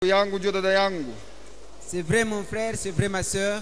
yangu ndio dada yangu C'est vrai mon frère, c'est vrai ma soeur.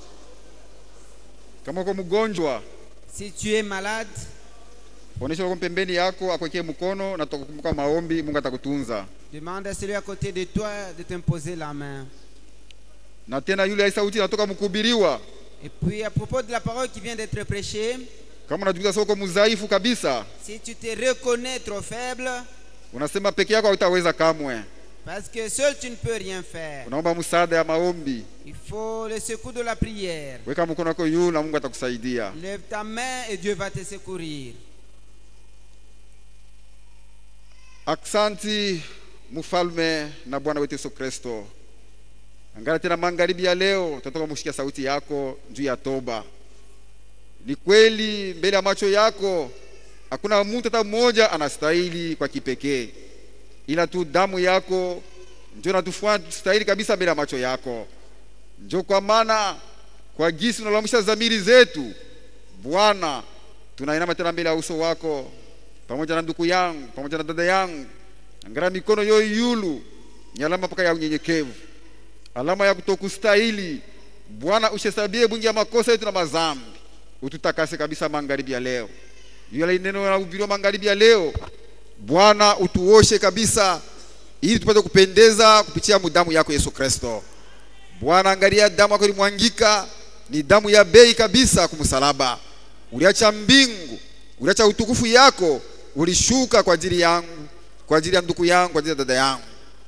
kama uko mgonjwa Si tu es malade, onyesha uko pembeni yako akwekee mkono na tutakukumbuka maombi mungu atakutunza demande à celui à côté de toi de t'imposer la main. na tena yule ai sauti inatoka mkuhubiriwa Et puis à propos de la parole qui vient d'être prêchée, kama unajukiza soko mdhaifu kabisa si tu te reconnais trop faible, unasema peke yako hautaweza kamwe parce que seul tu ne peux rien faire, unaomba msaada ya maombi il faut le secours de la prière. weka mkono wako juu na mungu atakusaidia Lève ta main et Dieu va te secourir. aksanti mfalme na bwana wetu yesu kristo angara tena magharibi ya leo tutatoka mushikia sauti yako juu ya toba ni kweli mbele ya macho yako hakuna mtu hata mmoja anastahili kwa kipekee ila tu damu yako njo natufanya stahili kabisa mbele ya macho yako njo kwa maana kwa gisi unalamisha dhamiri zetu bwana tunainama tena mbele ya uso wako pamoja na ndugu yangu pamoja na dada yangu angara mikono yo yulu ni alama mpaka ya unyenyekevu alama ya kutokustahili bwana ushesabie bungi ya makosa yetu na mazambi ututakase kabisa magharibi ya leo yule neno linahubiriwa magharibi ya leo bwana utuoshe kabisa ili tupate kupendeza kupitia damu yako yesu kristo bwana angalia damu yako ilimwangika ni damu ya bei kabisa kumsalaba uliacha mbingu uliacha utukufu yako ulishuka kwa ajili yangu kwa ajili ya ndugu yangu kwa ajili ya dada yangu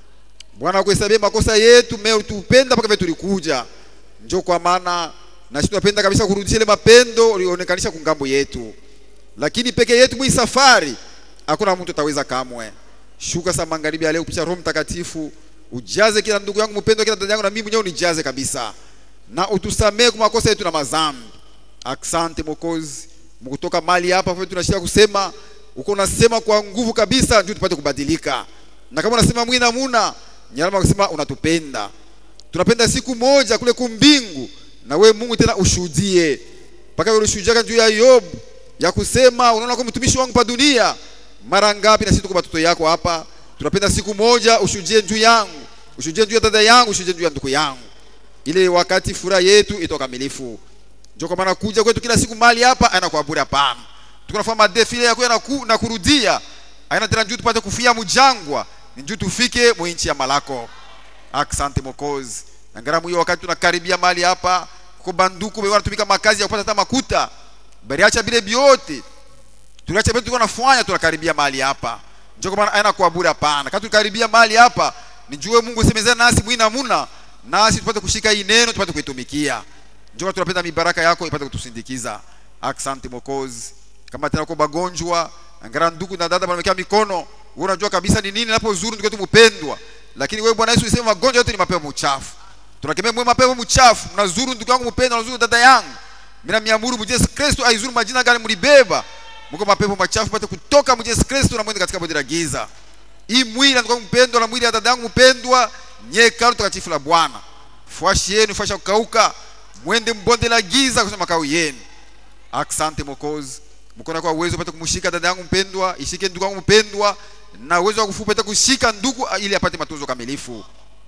bwana kuhesabia makosa yetu me utupenda mpaka vile tulikuja njo kwa maana nasi tunapenda kabisa kurudisha ile mapendo ulionekanisha kungambo yetu lakini peke yetu mwi safari hakuna mtu ataweza kamwe shuka sa magharibi ya leo kupitia roho mtakatifu ujaze kila ndugu yangu mpendwa kila dada yangu na mimi mwenyewe unijaze kabisa na utusamee kwa makosa yetu na mazambi asante mokozi mkutoka mali hapa vile tunashia kusema uko unasema kwa nguvu kabisa ndio tupate kubadilika na kama unasema mwi namuna nyalama kusema unatupenda tunapenda siku moja kule kumbingu na we Mungu tena ushuhudie mpaka wewe ulishuhudia juu ya Yobu ya kusema unaona kwa mtumishi wangu pa dunia mara ngapi na sisi tuko watoto yako hapa tunapenda siku moja ushuhudie juu yangu ushuhudie juu ya dada yangu ushuhudie juu ya ndugu yangu ile wakati furaha yetu itokamilifu ndio kwa maana kuja kwetu kila siku mali hapa ana kwa bure hapana tukunafanya madefile yako na, ku, na kurudia aina tena juu tupate kufia mjangwa ni juu tufike mwinchi ya malako asante mokozi ngaramu hiyo wakati tunakaribia mali hapa kwa banduku wewe wanatumika makazi ya kupata hata makuta bali acha bile biote tuliacha vitu tunafanya tunakaribia mali hapa njoo kwa maana aina kwa bure hapana kati tukaribia mali hapa nijue Mungu semezana nasi mwina muna nasi tupate kushika hii neno tupate kuitumikia njoo tunapenda mibaraka yako ipate kutusindikiza asante mokozi kama tena kwa bagonjwa angara ndugu na dada wanawekea mikono wewe unajua kabisa ni nini napozuru ndugu yetu mpendwa lakini wewe Bwana Yesu ulisema magonjwa yote ni mapepo mchafu tunakemea mwe mapepo mchafu mnazuru ndugu yangu mpendwa mnazuru dada yangu mimi namiamuru mu Yesu Kristo aizuru majina gani mlibeba mko mapepo machafu pate kutoka mu Yesu Kristo na mwende katika bonde la giza hii mwili ndugu yangu mpendwa na mwili ya dada yangu mpendwa nyekalu takatifu la Bwana fuashi yenu fuasha kukauka mwende mbonde la giza kusema makao yenu asante mokozi mkono kwa uwezo upate kumshika dada yangu mpendwa ishike ndugu yangu mpendwa na uwezo wa kufupa upate kushika ndugu ili apate matunzo kamilifu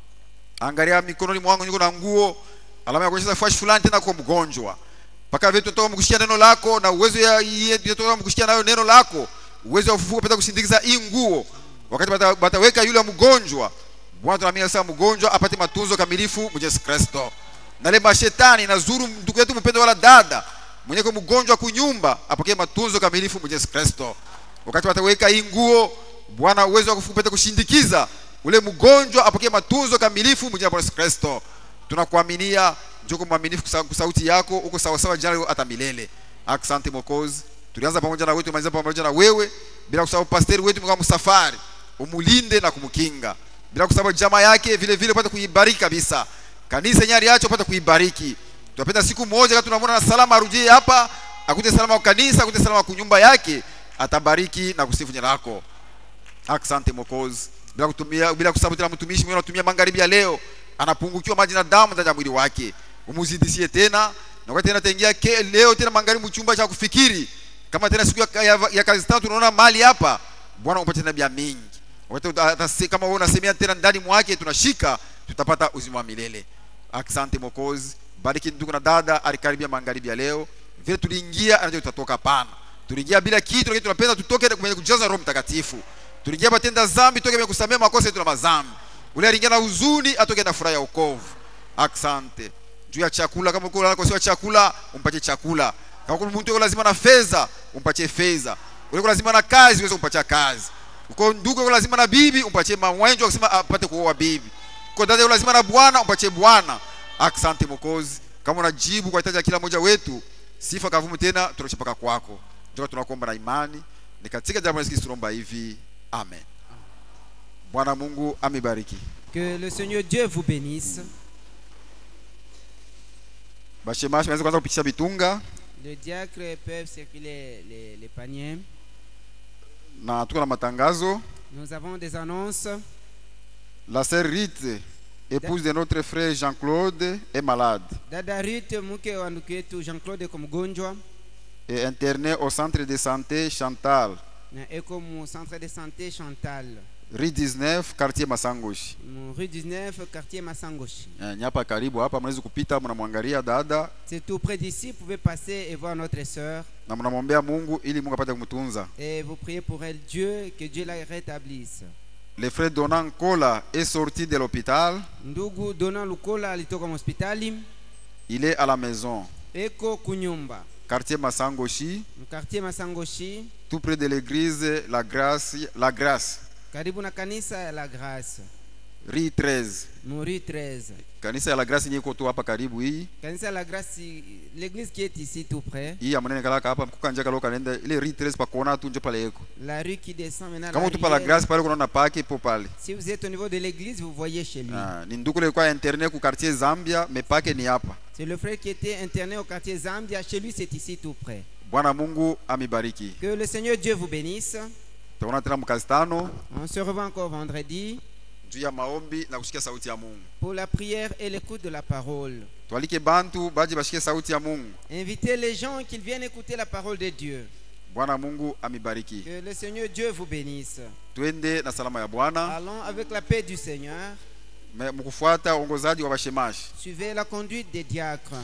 angalia mikononi mwangu niko na nguo alama ya kuonyesha fashi fulani tena kwa mgonjwa mpaka vile tutoka mkushikia neno lako na uwezo ya tutoka mkushikia nayo neno lako uwezo wa kufupa upate kusindikiza hii nguo wakati bata, bataweka yule mgonjwa Bwana tunaamini sasa mgonjwa apate matunzo kamilifu Yesu Kristo na ile mashetani na zuru ndugu yetu mpendwa wala dada mwenye kwa mgonjwa kunyumba apokee matunzo kamilifu Yesu Kristo wakati wataweka hii nguo Bwana uwezo wa kupata kushindikiza ule mgonjwa apokee matunzo kamilifu mjina Yesu Kristo tunakuaminia njoo mwaminifu kwa sauti yako uko sawa sawa jana hata milele asante mokozi tulianza pamoja na wewe tumaliza pamoja na wewe bila kusahau pastor wetu kama msafari umulinde na kumkinga bila kusahau jamaa yake vile vile upate kuibariki kabisa kanisa nyari yacho upate kuibariki tunapenda siku moja kama tunamwona na salama arudie hapa akute salama kwa kanisa akute salama kwa nyumba yake atabariki na kusifu jina lako asante mokozi bila kutumia bila kusahau tena mtumishi mwenye anatumia magharibi ya leo anapungukiwa maji na damu ndani ya mwili wake umuzidishie tena na wakati tena taingia leo tena magharibi chumba cha kufikiri kama tena siku ya, ya, ya kazi tatu tunaona mali hapa bwana upate tena bia mingi Wakati atase- kama wewe unasemea tena ndani mwake tunashika tutapata uzima wa milele asante mokozi bariki ndugu na dada alikaribia magharibi ya leo vile tuliingia anajua tutatoka pana tuliingia bila kitu lakini tunapenda tutoke kwenye kujaza roho mtakatifu tuliingia patenda zambi toke kwenye kusamea makosa yetu na mazambi ule aliingia na huzuni atoke na furaha ya wokovu asante juu ya chakula kama uko unakosiwa chakula umpatie chakula kama kuna mtu yuko lazima na fedha umpatie fedha ule uko lazima na kazi uweze kumpatia kazi uko ndugu yuko lazima na bibi umpatie mwenjo akisema apate kuoa bibi uko dada yuko lazima na bwana umpatie bwana asante mokozi kama unajibu kwa hitaji ya kila mmoja wetu sifa kavumu tena tunarudisha mpaka kwako ndio tunakuomba na imani ni katika jambo la tunaomba hivi amen bwana mungu amebariki Que le Seigneur Dieu vous bénisse. bashemashi naweza kuanza kupitisha vitunga Les diacres peuvent circuler les, les paniers. na tuko na matangazo Nous avons des annonces. la sœur Rite épouse de notre frère Jean-Claude est malade Dada Ruth mke wa ndugu yetu Jean-Claude iko mgonjwa et internée au centre de santé Chantal na eko mu centre de santé Chantal rue 19 quartier Masangoshi mu rue 19 quartier Masangoshi. Eh, nyapa karibu hapa mnaweza kupita mnamwangalia dada C'est tout près d'ici, vous pouvez passer et voir notre sœur na mnamwombea Mungu ili Mungu apate kumtunza et vous priez pour elle Dieu que Dieu la rétablisse. le frère Donan Kola est sorti de l'hôpital Ndugu Dona Lukola alitoka hospitali il est à la maison eko kunyumba quartier Masangoshi mu quartier Masangoshi tout près de l'église La Grâce la Grâce karibu na kanisa ya La Grace rue 13 mu rue 13. kanisa ya La Grâce yenye iko tu hapa karibu hii Kanisa ya La Grace, l'église qui est ici tout près, hii amunene kalaka hapa kukanja kaloka nenda ile rue 13 pa kuona tu nje pale eko la rue qui descend maintenant. kama la utupa la rivière. grâce pale kunaona pake ipo pale Si vous êtes au niveau de l'église, vous voyez chez lui. Ah, ni nduku ile kwa internet ku quartier Zambia me pake ni hapa C'est le frère qui était interné au quartier Zambia. Chez lui, c'est ici tout près. bwana mungu amibariki Que le Seigneur Dieu vous bénisse. tutaona tena mkazi tano On se revoit encore vendredi juu ya maombi na kusikia sauti ya mungu pour la prière et l'écoute de la parole. twalike bantu baje bashikie sauti ya mungu Invitez les gens qu'ils viennent écouter la parole de Dieu. bwana mungu amibariki Que le Seigneur Dieu vous bénisse. twende na salama ya bwana Allons avec la paix du Seigneur. Me- mkufuata uongozaji wa bashemashi Suivez la conduite des diacres.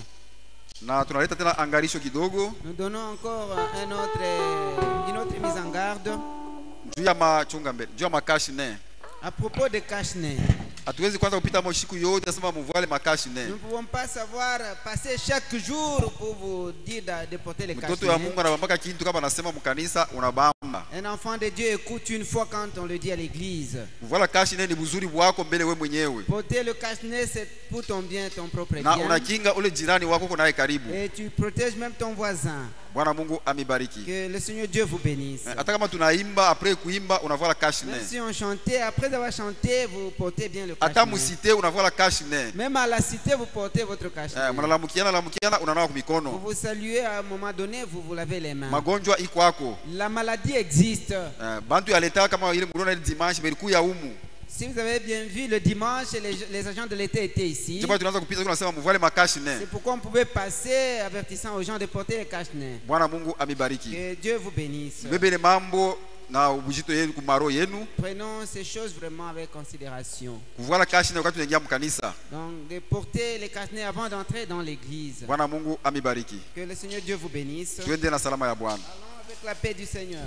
na tunaleta tena angarisho kidogo Nous donnons encore un autre, une autre mise en garde juu ya machunga mbele juu ya makashi ne à propos de cache-nez. hatuwezi kwanza kupita moshiku yote nasema muvale makashi ne Nous ne pouvons pas savoir passer chaque jour pour vous dire de, de porter les mtoto ya cache-nez. mungu anabambaka kintu kama anasema mkanisa unabamba Un enfant de Dieu écoute une fois quand on le dit à l'église. kuvala kashi ne ni buzuri bwako mbele we mwenyewe Porter le cache-nez, c'est pour ton bien, ton propre na bien. unakinga ule jirani wako uko naye karibu Et tu protèges même ton voisin. bwana mungu amibariki Que le Seigneur Dieu vous bénisse. Eh, hata kama tunaimba apres kuimba unavala kashi Même ne si on chantait, après avoir chanté, vous portez bien le hata cache-nez. musite unavala kashi ne Même à la cité, vous portez votre Eh, cache-nez. mnalamukiana lamukiana unanawa Vous kumikono vous saluez à un moment donné, vous vous lavez les mains. magonjwa iko ako La maladie existe. Eh, bantu yaleta kama ile mliona ile dimanche belikuya umu Si vous avez bien vu, le dimanche, les, les agents de l'État étaient ici. ndipo tunaanza kupita tunasema muvale makashi ne C'est pourquoi on pouvait passer avertissant aux gens de porter les cache-nez. bwana mungu amibariki Que Dieu vous bénisse. mbebele mambo na ubujito yenu kumaro yenu Prenons ces choses vraiment avec considération. kuvala kashi ne wakati tunaingia mkanisa Donc, de porter les cache-nez avant d'entrer dans l'église. bwana mungu amibariki Que le Seigneur Dieu vous bénisse. twende na salama ya bwana Allons avec la paix du Seigneur.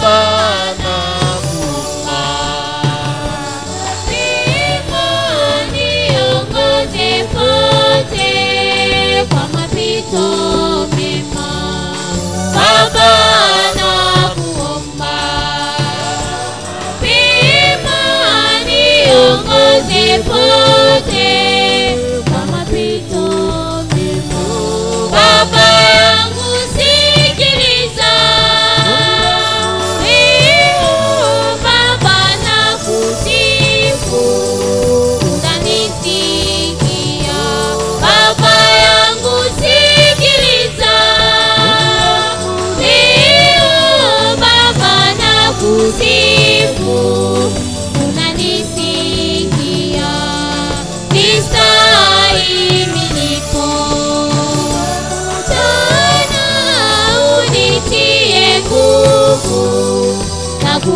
Hapana kuma. Imani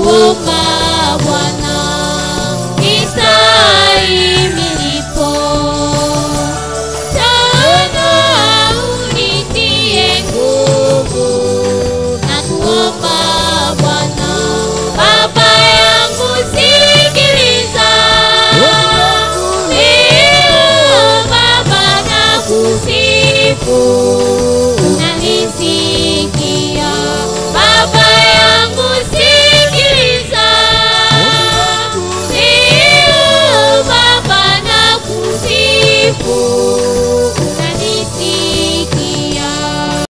kuomba Bwana nistahimilipo. Sana unitie nguvu na kuomba Bwana. Baba yangu sikiliza, Leo Baba nakusifu